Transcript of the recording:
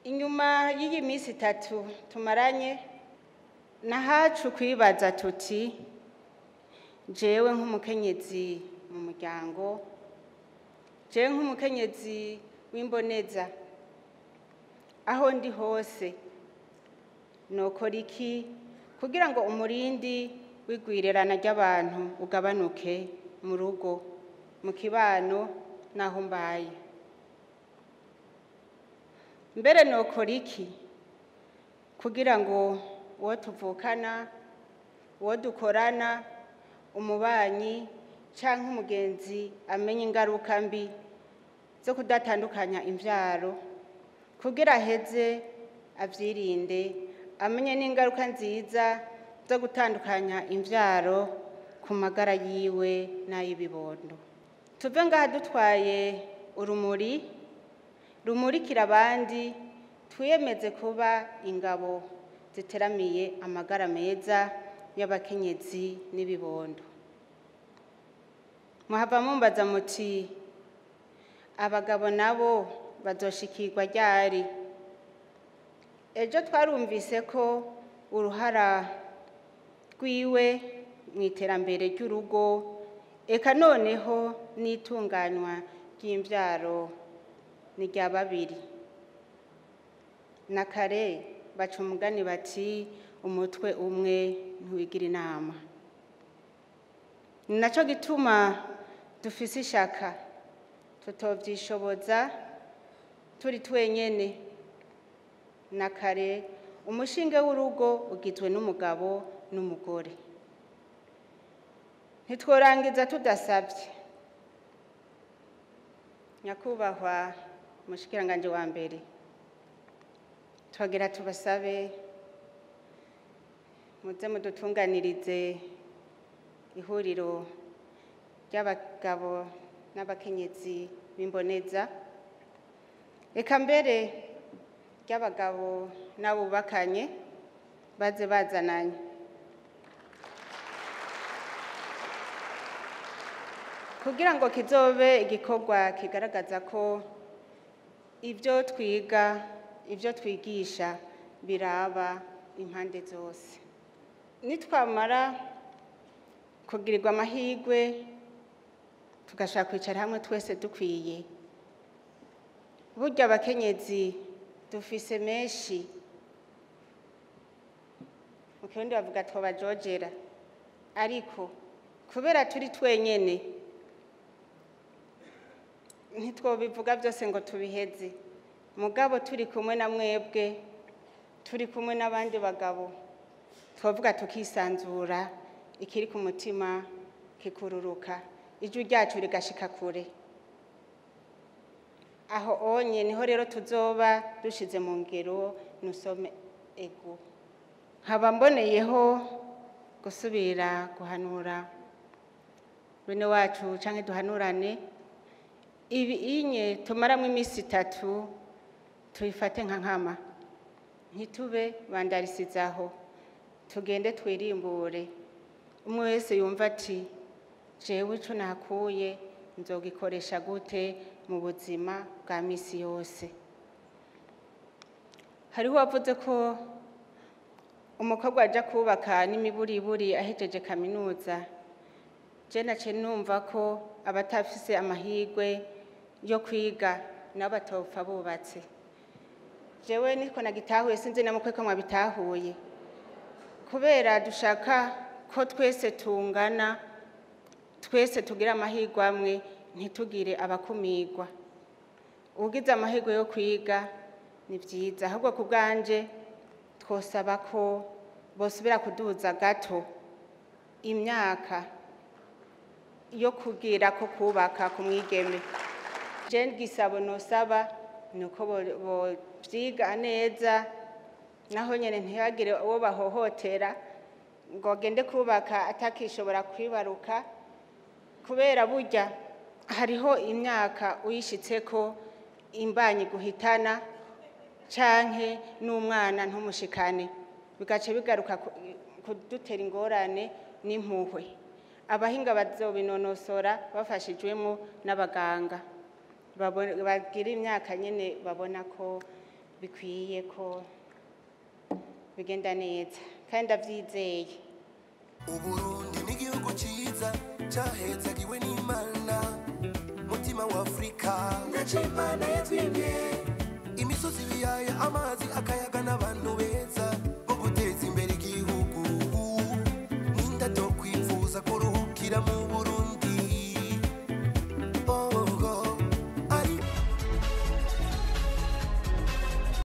inyuma y'iyi minsi itatu tumaranye nahacu kwibaza tuti jewe nk'umukenyezi mu muryango jewe nk'umukenyezi w'imboneza aho ndi hose nokora iki kugira ngo umurindi w'igwirirana ry'abantu ugabanuke mu rugo mu kibano n'aho mbaye mbere nokora iki kugira ngo uwo tuvukana uwo dukorana umubanyi cyangwa umugenzi amenye ingaruka mbi zo kudatandukanya imbyaro kugira aheze abyirinde amenye n'ingaruka nziza zo gutandukanya imbyaro ku magara yiwe n'ay'ibibondo tuve ngaha dutwaye urumuri rumurikira abandi twiyemeze kuba ingabo ziteramiye amagara meza y'abakenyezi n'ibibondo muhava mumbaza muti abagabo nabo bazoshikirwa ryari ejo twarumvise ko uruhara rwiwe mu iterambere ry'urugo eka noneho n'itunganywa ry'imbyaro ni rya babiri na kare baca umugani bati umutwe umwe ntiwigira inama ni nacyo gituma dufise ishaka tutobyishoboza turi twenyene na kare umushinge w'urugo ugizwe n'umugabo n'umugore ntitworangiza tudasabye nyakubahwa umushikiranganji wa mbere twagira tubasabe muze mudutunganirize ihuriro ry'abagabo n'abakenyezi b'imboneza reka mbere ry'abagabo n'abubakanye baze bazananye kugira ngo kizobe igikorwa kigaragaza ko ibyo twiga ibyo twigisha biraba impande zose nitwamara kugirirwa amahirwe tugashaka kwicara hamwe twese dukwiye burya abakenyezi dufise menshi mu kirundi bavuga twabajojera ariko kubera turi twenyene ntitwobivuga byose ngo tubiheze mugabo turi kumwe na mwebwe turi kumwe n'abandi bagabo twavuga tukisanzura ikiri ku mutima kikururuka ijwi ryacu rigashika kure aho onye niho rero tuzoba dushize mu ngero nusome ego nkaba mboneyeho gusubira guhanura bene wacu canke duhanurane ibi inye tumaramo iminsi itatu tubifate nka nkama ntitube bandarisizaho tugende twirimbure umwe wese yumva ati jewe ico nakuye nzogikoresha gute mu buzima bwa misi yose hariho uwavuze ko umukobwa aja kubaka n'imiburiburi ahejeje kaminuza je nace numva ko abatafise amahirwe yo kwiga nabo batopfa bubatse jewe niko nagitahuye sinzi namukwe ko mwabitahuye kubera dushaka ko twese tungana twese tugira amahirwe amwe ntitugire abakumirwa ugize amahirwe yo kwiga ni byiza ahubwo ku bwanje twosaba ko bosubira kuduza gato imyaka yo kugira ko kubaka ku mwigeme je gisabo nosaba ni uko bovyiga neza naho nyene ntihagire uwo bahohotera ngo agende kubaka atakishobora kwibaruka kubera burya hariho imyaka uyishitseko imbanyi guhitana canke n'umwana ntumushikane bigace bigaruka kudutera ingorane n'impuhwe abahinga bazobinonosora bafashijwemo n'abaganga bagira imyaka nyine babona ko bikwiye ko bigenda neza kandi ndabyizeye uburundi n'igihugu cyiza cyahezagiwe n'imana mutima wa afurika ntacyo imana yatwibye imisozi ibiyaya amazi akayaga n'abantu beza bo guteza imbere igihugu n'indato kwifuza kuruhukira mu